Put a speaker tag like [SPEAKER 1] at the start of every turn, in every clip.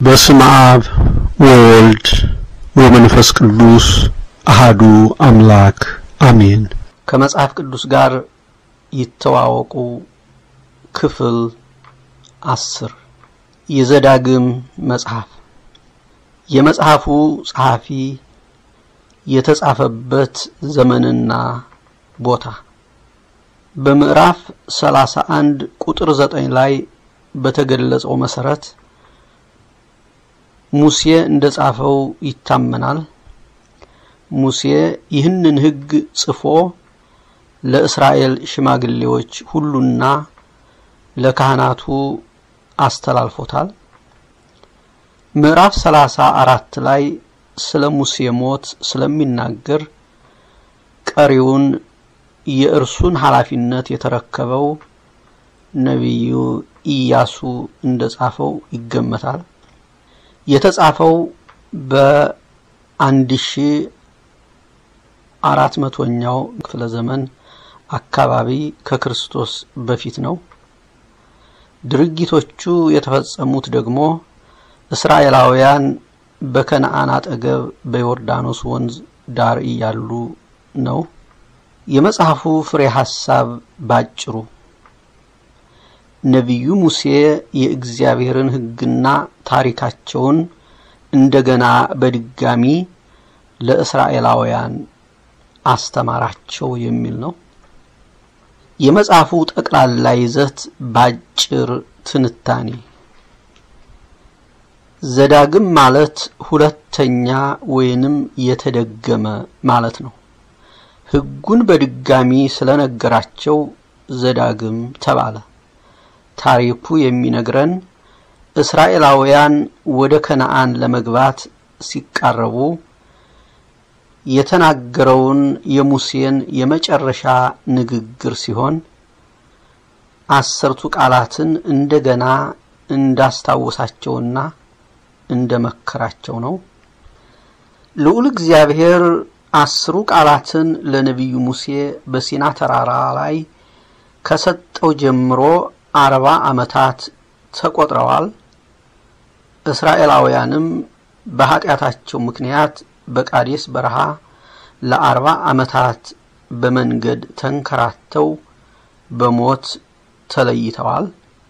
[SPEAKER 1] በስመ አብ ወወልድ ወመንፈስ ቅዱስ አሃዱ አምላክ አሜን።
[SPEAKER 2] ከመጽሐፍ ቅዱስ ጋር ይተዋወቁ ክፍል አስር የዘዳግም መጽሐፍ የመጽሐፉ ጸሐፊ የተጻፈበት ዘመንና ቦታ በምዕራፍ 31 ቁጥር 9 ላይ በተገለጸው መሰረት ሙሴ እንደጻፈው ይታመናል። ሙሴ ይህንን ሕግ ጽፎ ለእስራኤል ሽማግሌዎች ሁሉና ለካህናቱ አስተላልፎታል። ምዕራፍ 34 ላይ ስለ ሙሴ ሞት ስለሚናገር ቀሪውን የእርሱን ኃላፊነት የተረከበው ነቢዩ ኢያሱ እንደጻፈው ይገመታል። የተጻፈው በአንድ ሺ አራት መቶኛው ክፍለ ዘመን አካባቢ ከክርስቶስ በፊት ነው። ድርጊቶቹ የተፈጸሙት ደግሞ እስራኤላውያን በከነአን አጠገብ በዮርዳኖስ ወንዝ ዳር እያሉ ነው። የመጽሐፉ ፍሬ ሐሳብ ባጭሩ ነቢዩ ሙሴ የእግዚአብሔርን ሕግና ታሪካቸውን እንደገና በድጋሚ ለእስራኤላውያን አስተማራቸው የሚል ነው። የመጽሐፉ ጠቅላላ ይዘት ባጭር ትንታኔ ዘዳግም ማለት ሁለተኛ ወይንም የተደገመ ማለት ነው። ሕጉን በድጋሚ ስለነገራቸው ዘዳግም ተባለ። ታሪኩ የሚነግረን እስራኤላውያን ወደ ከነአን ለመግባት ሲቃረቡ የተናገረውን የሙሴን የመጨረሻ ንግግር ሲሆን አስርቱ ቃላትን እንደገና እንዳስታወሳቸውና እንደመከራቸው ነው። ልዑል እግዚአብሔር አስሩ ቃላትን ለነቢዩ ሙሴ በሲና ተራራ ላይ ከሰጠው ጀምሮ አርባ ዓመታት ተቆጥረዋል። እስራኤላውያንም በኃጢአታቸው ምክንያት በቃዴስ በረሃ ለአርባ ዓመታት በመንገድ ተንከራተው በሞት ተለይተዋል።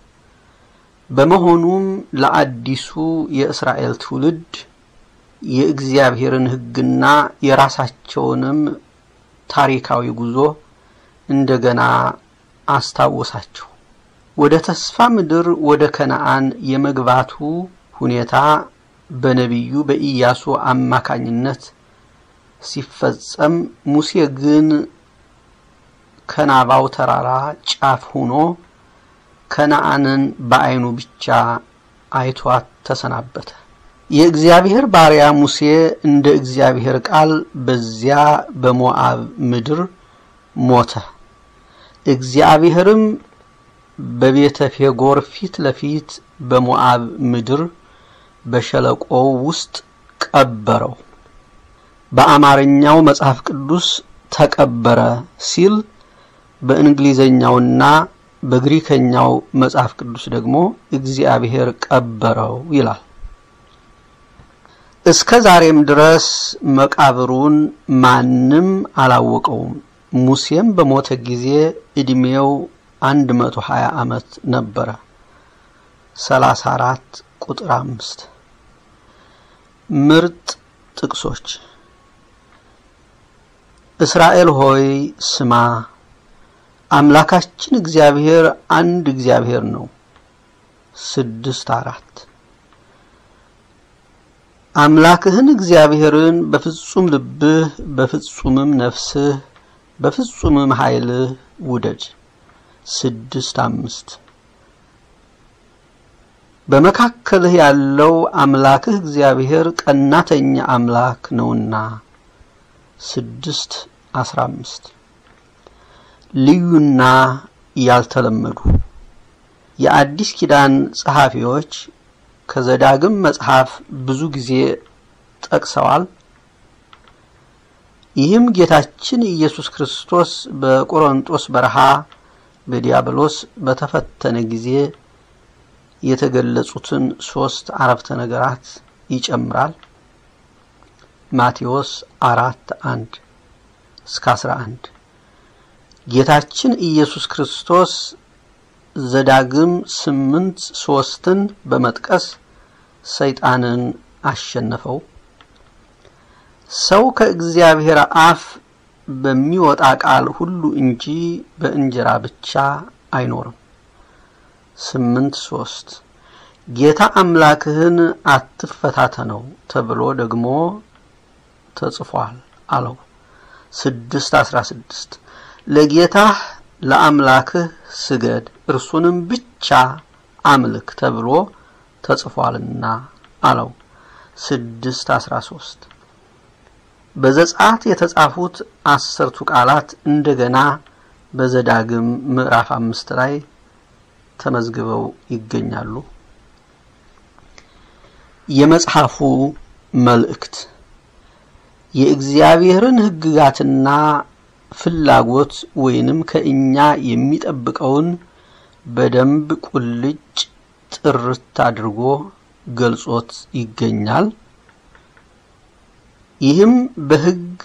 [SPEAKER 2] በመሆኑም ለአዲሱ የእስራኤል ትውልድ የእግዚአብሔርን ሕግና የራሳቸውንም ታሪካዊ ጉዞ እንደገና አስታወሳቸው። ወደ ተስፋ ምድር ወደ ከነአን የመግባቱ ሁኔታ በነቢዩ በኢያሱ አማካኝነት ሲፈጸም ሙሴ ግን ከናባው ተራራ ጫፍ ሆኖ ከነአንን በዓይኑ ብቻ አይቷት ተሰናበተ። የእግዚአብሔር ባሪያ ሙሴ እንደ እግዚአብሔር ቃል በዚያ በሞዓብ ምድር ሞተ። እግዚአብሔርም በቤተ ፌጎር ፊት ለፊት በሞዓብ ምድር በሸለቆው ውስጥ ቀበረው። በአማርኛው መጽሐፍ ቅዱስ ተቀበረ ሲል በእንግሊዘኛውና በግሪከኛው መጽሐፍ ቅዱስ ደግሞ እግዚአብሔር ቀበረው ይላል። እስከ ዛሬም ድረስ መቃብሩን ማንም አላወቀውም። ሙሴም በሞተ ጊዜ ዕድሜው አንድ መቶ ሀያ ዓመት ነበረ። ሰላሳ አራት ቁጥር አምስት ምርጥ ጥቅሶች እስራኤል ሆይ ስማ፣ አምላካችን እግዚአብሔር አንድ እግዚአብሔር ነው። ስድስት አራት አምላክህን እግዚአብሔርን በፍጹም ልብህ በፍጹምም ነፍስህ በፍጹምም ኃይልህ ውደድ። ስድስት አምስት በመካከልህ ያለው አምላክህ እግዚአብሔር ቀናተኛ አምላክ ነውና። ስድስት አስራ አምስት ልዩና ያልተለመዱ የአዲስ ኪዳን ጸሐፊዎች ከዘዳግም መጽሐፍ ብዙ ጊዜ ጠቅሰዋል። ይህም ጌታችን ኢየሱስ ክርስቶስ በቆሮንጦስ በረሃ በዲያብሎስ በተፈተነ ጊዜ የተገለጹትን ሶስት አረፍተ ነገራት ይጨምራል። ማቴዎስ አራት አንድ እስከ አስራ አንድ ጌታችን ኢየሱስ ክርስቶስ ዘዳግም ስምንት ሶስትን በመጥቀስ ሰይጣንን አሸነፈው። ሰው ከእግዚአብሔር አፍ በሚወጣ ቃል ሁሉ እንጂ በእንጀራ ብቻ አይኖርም። ስምንት ሶስት ጌታ አምላክህን አትፈታተነው ተብሎ ደግሞ ተጽፏል አለው። ስድስት አስራ ስድስት ለጌታህ ለአምላክህ ስገድ እርሱንም ብቻ አምልክ ተብሎ ተጽፏልና አለው። ስድስት አስራ ሶስት በዘጸአት የተጻፉት አስርቱ ቃላት እንደገና በዘዳግም ምዕራፍ አምስት ላይ ተመዝግበው ይገኛሉ። የመጽሐፉ መልእክት የእግዚአብሔርን ሕግጋትና ፍላጎት ወይንም ከእኛ የሚጠብቀውን በደንብ ቁልጭ ጥርት አድርጎ ገልጾት ይገኛል። ይህም በሕግ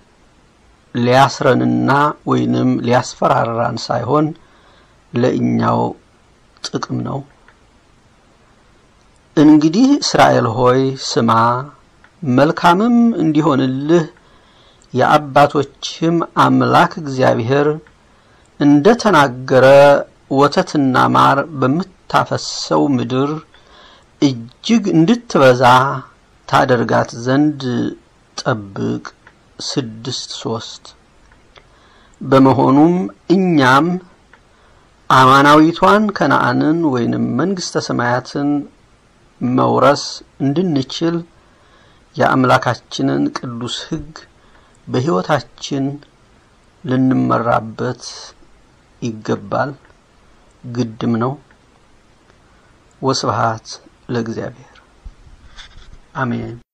[SPEAKER 2] ሊያስረንና ወይንም ሊያስፈራራን ሳይሆን ለእኛው ጥቅም ነው። እንግዲህ እስራኤል ሆይ ስማ፣ መልካምም እንዲሆንልህ የአባቶችህም አምላክ እግዚአብሔር እንደ ተናገረ ወተትና ማር በምታፈሰው ምድር እጅግ እንድትበዛ ታደርጋት ዘንድ ጠብቅ። ስድስት ሶስት በመሆኑም እኛም አማናዊቷን ከነአንን ወይንም መንግስተ ሰማያትን መውረስ እንድንችል የአምላካችንን ቅዱስ ሕግ በሕይወታችን ልንመራበት ይገባል፣ ግድም ነው። ወስብሃት ለእግዚአብሔር አሜን።